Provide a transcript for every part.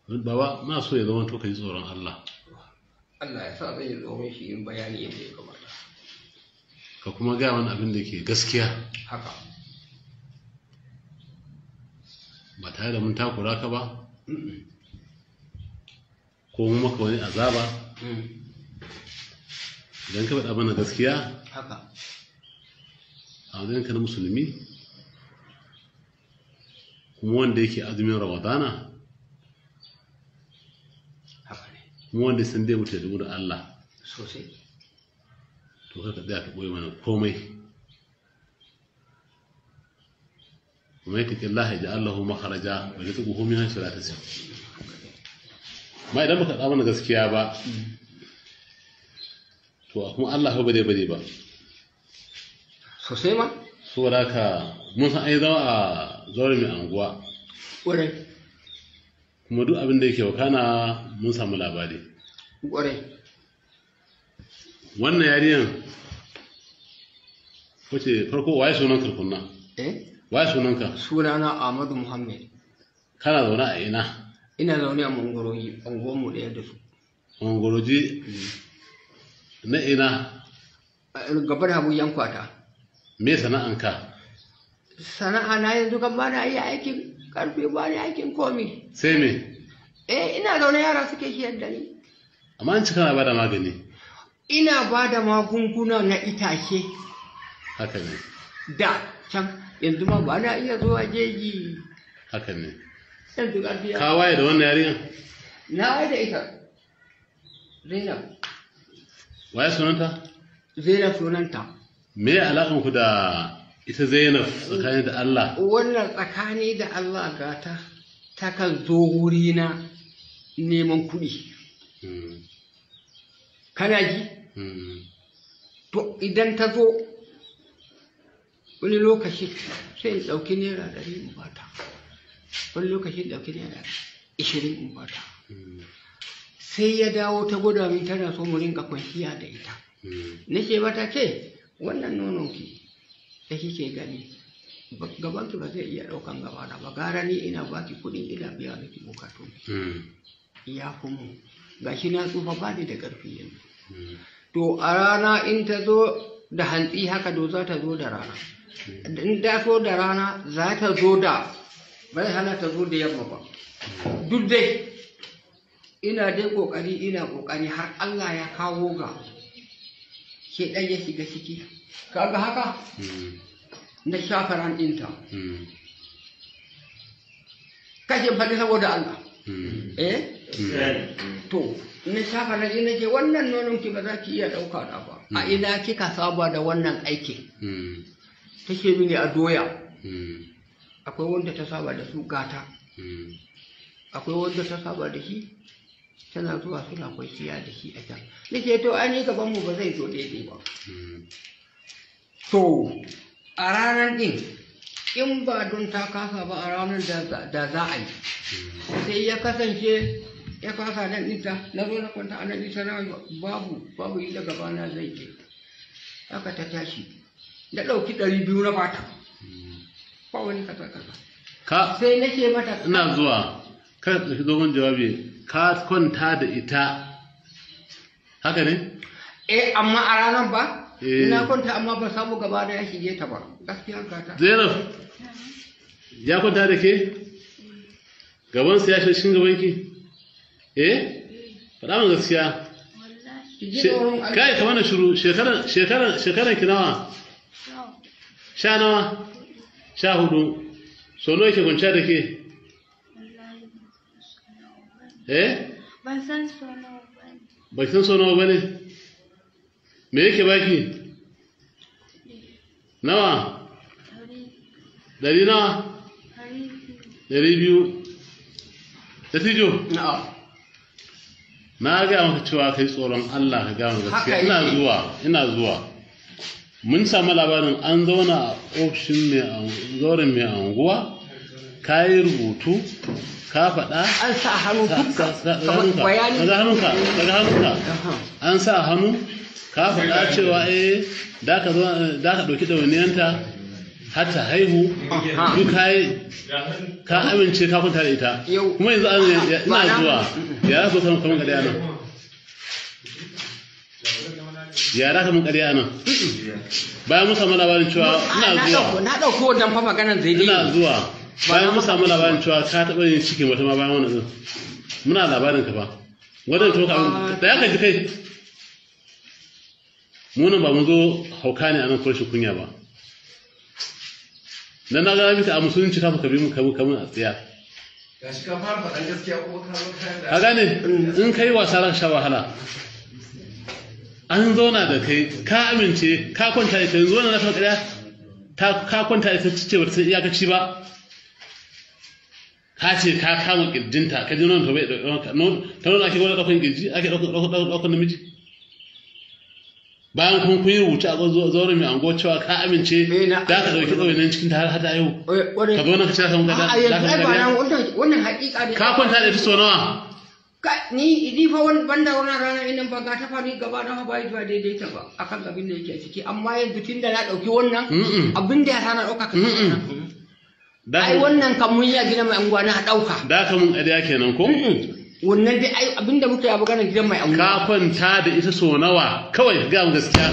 baba na so ya zama to ka ji tsoron Allah Allah ya sa zan yi tsoron shi yin bayani yadda ya kamata ka kuma gaya wani abin da ke gaskiya haka ba tare da mun takura ka ba ko mu maka wani azaba idan ka faɗa mana gaskiya haka a wajenka na musulmi kuma wanda yake azumin ramadana haka ne kuma wanda ya san dai mutu da da Allah sosai to ka tsaya ka ɓoye mana komai kuma ya taƙi Allah ya ji Allahu makaraja ba zai tuku homin hanshi ta siya ma idan baka ɗa mana gaskiya ba to kuma Allah ba dai bade ba sosai ma saboda haka mun san ai zama a zaure mai anguwa ƙwarai kuma duk abin da yake wakana mun samu labari ƙwarai wannan yariyan wace farko waye sunan karkunna eh waye sunanka sunana Ahmadu Muhammad kana zaune a ina ina zaune a mangoroji unguwarmu ɗaya da su mangoroji na ina A gabar habu yankwata me sana'anka sana'a na yanzu kan ba na iya aikin karfe ba ni aikin komi sai me eh ina zaune yara suke shiyar da ni amma an ci kana bada magani ina ba da magunguna na itace haka ne da can yanzu ma ba na iya zuwa jeji haka ne yanzu ƙarfi ya ka waye da wannan yariyan na yi da ita zainab waye sunanta zainab sunanta me alaƙan ku da ita Zainab tsakanin da Allah wannan tsakani da Allah gata ta kan zo wurina neman kuɗi Hmm, kana ji hmm, to idan ta zo wani lokaci sai in ɗauki naira ɗari in bata wani lokaci in ɗauki naira ishirin in bata hmm, sai ya dawo ta gwada min tana so mu rinka kwanciya da ita hmm. nake mata ke wannan nonon ki da kike gani ba- gabanki ba zai iya ɗaukan gaba da ba gara ni ina baki kuɗin ina biya miki bukatu Hmm, ya fi mu gashi na tsufa ba ni da ƙarfi yanzu hmm, to a rana in ta zo da hantsi haka do za ta zo da rana in ta so da rana za ta zo da bai hana ta zo da yamma ba duk dai ina dai kokari ina kokari har Allah ya kawo ga ke ɗan ya shiga ciki kaga haka hmm, na shafa ran ɗinta hmm, kashe faɗi saboda Allah hmm, eh hmm. to na shafa ran ɗin nake wannan nonon ki ba za ki iya ɗauka da ba a ina kika saba da wannan aikin Hmm, take mini a doya hmm, akwai wanda ta saba da su gata hmm. akwai wanda ta saba da shi tana zuwa suna kwanciya da shi a can nake to an yi gaban mu ba zai zo daidai ba Hmm, to a ranar din in ba don ta kasa ba a ranar da da za a yi sai ya kasance ya kasa nan ita na zo na kwanta a nan ita na babu babu inda gabana zai je haka ta tashi na ɗauki ɗari biyu na bata ba wani kasa kasa ka sai nake mata ina zuwa ka tafi dogon jawabi ka kwanta da ita haka ne eh amma a ranar ba Eh. ina kwanta amma ba samu gaba da ya shige ta ba gaskiya gata Zainab ya kwanta da ke gabansa ya shi cikin gabanki eh faɗa min gaskiya ki ji She- tsoron Allah. kai ka mana shiru shekaran shekaran shekaran ki nawa sha nawa sha hudu so nawa yake kwanciya da ke eh Ban san sono ba ne. ba ki san so nawa bane me yake baki nawa Hari, dari nawa hari, dari biyu da tijo na'am na ga maka cewa kai tsoron Allah ka gama gaskiya Haka ina yake. zuwa ina zuwa mun samu labarin an zauna a ofishin mai an- zauren mai anguwa ka yi rubutu ka faɗa an sa hannu ka- dukkan ka- ka- kamar hannunka, bayani daga hannunka daga hannunka Aha. an sa hannu ka faɗa cewa eh da ka zo da ka ɗauki ɗawainiyanta har ta haihu Aha. duk kai ka amince ka kwanta da ita Yau. kuma yanzu an ya- Ba ina na- zuwa ya za ku samu kamar ƙarya nan ya za ka mun ƙarya nan bayan mun samu labarin cewa ina na zuwa ɗauko na ɗauko wannan fa maganar zai ina dai zuwa bayan na mun samu labarin cewa ka taɓa yin cikin wata ma bayan wannan din muna labarin ka ba wadda to ka da ya kaji kai mu nan ba mun zo hauka ne a nan kurshin kunya ba dan na ga mika a musulunci ka ka bi mu kamu kamu a tsiya gashi ka fara faɗan gaskiya kuma ka zo kayan da ka gane in kai wasa za ka sha wahala an zauna da kai ka amince ka kwanta ita yanzu wannan na ta ƙarya ta ka kwanta ita ce ba ta san iyakaci ba ka ce ka kama kirjinta ka ji nonon ta bai ɗauka ta nuna ake gwada ɗaukan kirji ake ɗaukan namiji bayan kuma kun yi rubuce a zauren mai ango cewa ka amince Eh, na- da ka ɗauki ɗauki nan cikin ta har hada yau Wani- ka zo nan ka ce za ka mun a gada yanzu ai ba nan wannan wannan haƙiƙa ne ka kwanta da ita sau nawa Ka- ni idi fa wani banda wannan rana inan ba ga ta fari gaba na ba ba daidai ta ba akan abin da yake ciki amma yanzu tun da na ɗauki wannan Mm-mm. abin da ya sana ɗauka ka Mm-mm. Da ai ka- wannan kan mun yi a gidan mai anguwa na ɗauka da ka mun ƙarya kenan ko wannan dai ai abin da muka yi a maganar gidan mai anguwa ka kwanta da ita so nawa kawai ga mu gaskiya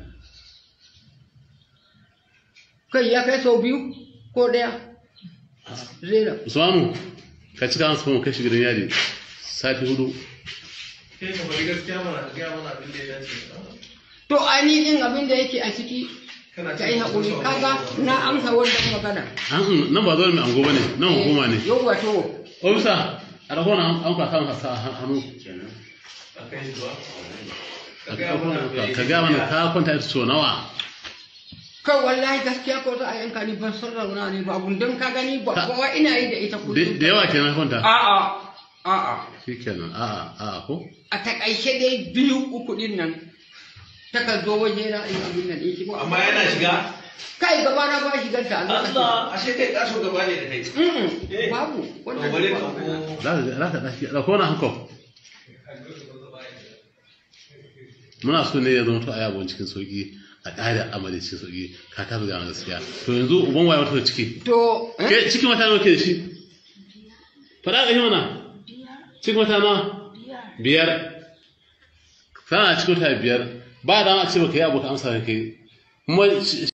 kai ya kai sau biyu ko ɗaya zera usmanu ka cika masu kuma kashi gidan yari sati hudu kai ka bari gaskiya mana ka gaya mana abin da ya dace to ainihin abin da yake a ciki kana ka yi haƙuri kaga na amsa wannan magana an nan ba zuwa mai ango bane nan hukuma ne yau wato ofisa a rahona an kwasa masa sa hannu a kan shi zuwa ka ka gaya mana abin da ya ka ga mana ka kwanta ita so nawa kai wallahi gaskiya ko za a yanka ni ban san rauna ne ba abun don ka gani ba kowa ina yi da ita da kullum da yawa kenan kwanta a'a a'a shikenan a'a a'a ko a takaice dai biyu uku din nan takan zo waje na in abin nan ɗin shi ko amma yana shiga kai gaba na ba shigar ta a lokacin Allah ashe kai kaso gaba ne da kai Mm-mm, Eh. babu to wannan bari ba. ka ko za ka za ka ɗaki ɗauko na hanko muna so ne ya zama to a yabon cikin sauki a ƙara amali cikin sauki ka ta buga gaskiya to yanzu uban waye wata ciki to eh? ke cikin wata nawa ke da shi faɗa ga mana cikin wata nawa biyar kana cikin wata biyar ba da a ce baka yi abu ka amsa da kai kuma